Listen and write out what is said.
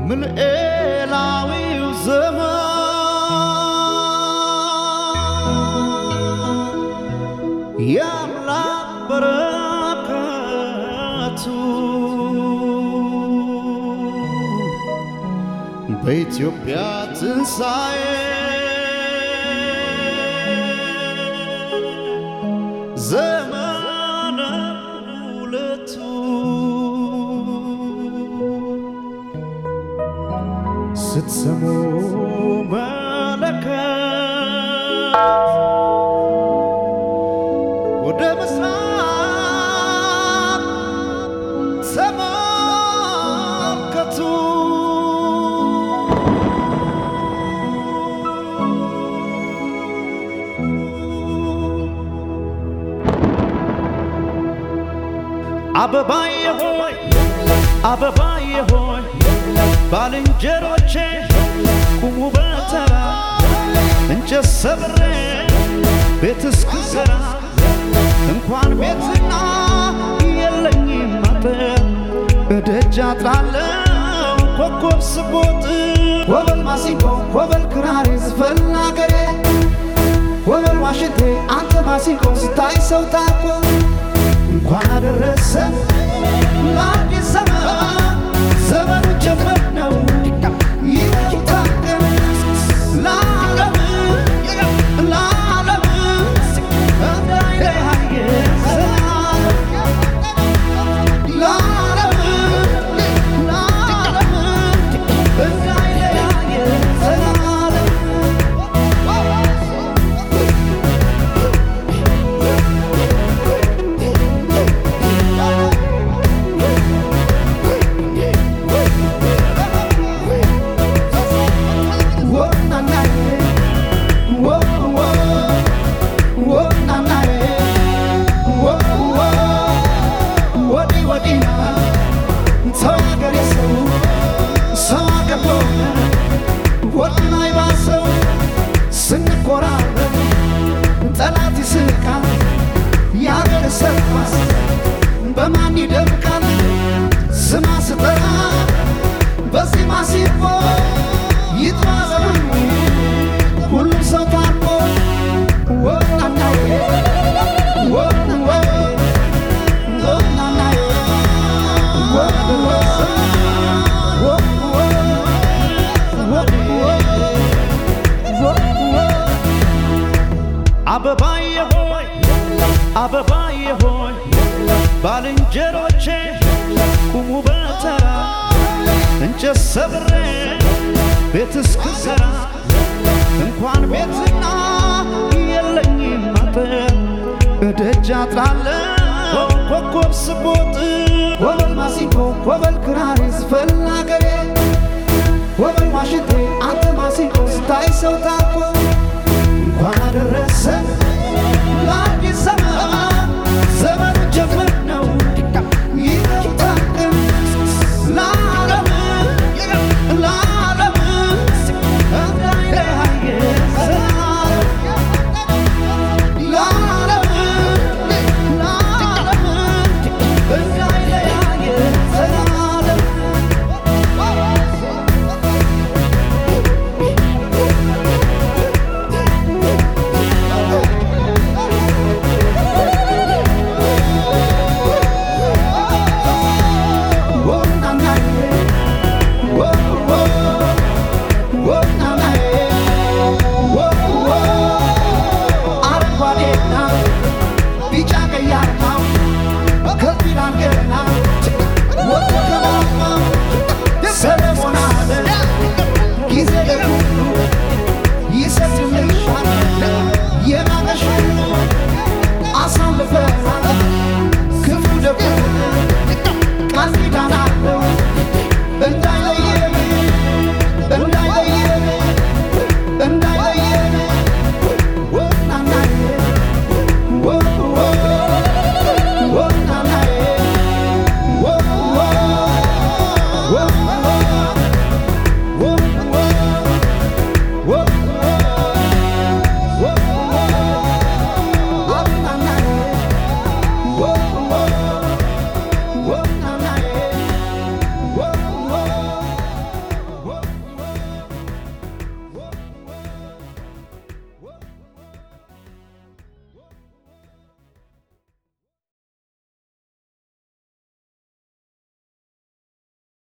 ምልኤላዊው ዘመን የአምላክ በረከቱ በኢትዮጵያ ትንሣኤ ዘመነ ሁለቱ ስትሰሙ መለከት ወደ ምስራቅ ተመልከቱ። አበባዬ ሆይ አበባዬ ሆይ ባልንጀሮቼ ቁሙ በተራ እንጨት ሰብሬ ቤት እስክሰራ እንኳን ቤትና የለኝም አጥር እደጃ ጥላለው ኮከብ ስቦጥ ወበል ማሲንቆ ወበል ክራሬ ዝፈን አገሬ ወበል ዋሽንቴ አንተ ማሲንቆ ስታይ ሰው ታኮ እንኳን አደረሰ ለአዲስ ዘመን ዘመኑ ጀመር ነው ይታገር ለዓለም ለዓለም እንዳይለያየ ዘላለም ለዓለም ለዓለም እንዳይለያየ ዘላለም ስንኮራረብ ጠላት ይስቃል፣ የአገር ሰርኳስ በማን ይደምቃል? ስማ ስጠራ በዚህ ማሲፎ ይጥራ ዘመኑ ሁሉም ሰው ታርቆ ወናናዬ ወንወ ወናናዬ ወንወ ወንወ ወንወ ወንወ አበባዬ ሆይ አበባዬ ሆይ ባልንጀሮቼ ቁሙ በተራ እንጨት ሰብሬ ቤት እስክሰራ እንኳን ቤትና የለኝም አጥር እደጃ ጥላለው ኮከብ ስቦጥ ወበል ማሲንቆ ወበል ክራሬ ዝፈን አገሬ ወበል ዋሽንቴ አንተ ማሲንቆ ስታይ ሰው ታኮ